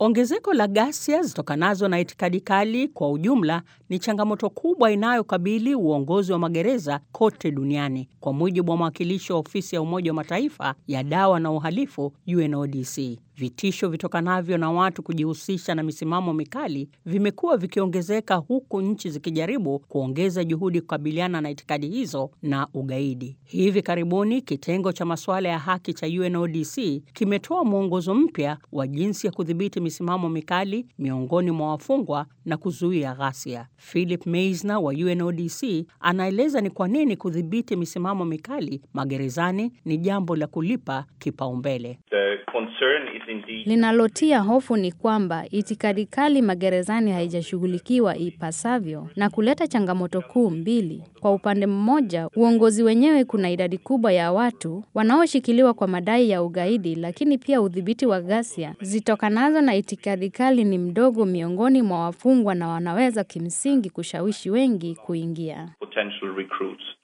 Ongezeko la ghasia zitokanazo na itikadi kali kwa ujumla ni changamoto kubwa inayokabili uongozi wa magereza kote duniani, kwa mujibu wa mwakilishi wa ofisi ya Umoja wa Mataifa ya dawa na uhalifu UNODC. Vitisho vitokanavyo na watu kujihusisha na misimamo mikali vimekuwa vikiongezeka huku nchi zikijaribu kuongeza juhudi kukabiliana na itikadi hizo na ugaidi. Hivi karibuni kitengo cha masuala ya haki cha UNODC kimetoa mwongozo mpya wa jinsi ya kudhibiti misimamo mikali miongoni mwa wafungwa na kuzuia ghasia. Philip Meisner wa UNODC anaeleza ni kwa nini kudhibiti misimamo mikali magerezani ni jambo la kulipa kipaumbele. Linalotia hofu ni kwamba itikadi kali magerezani haijashughulikiwa ipasavyo na kuleta changamoto kuu mbili. Kwa upande mmoja, uongozi wenyewe kuna idadi kubwa ya watu wanaoshikiliwa kwa madai ya ugaidi, lakini pia udhibiti wa ghasia zitokanazo na itikadi kali ni mdogo miongoni mwa wafungwa na wanaweza kimsingi kushawishi wengi kuingia.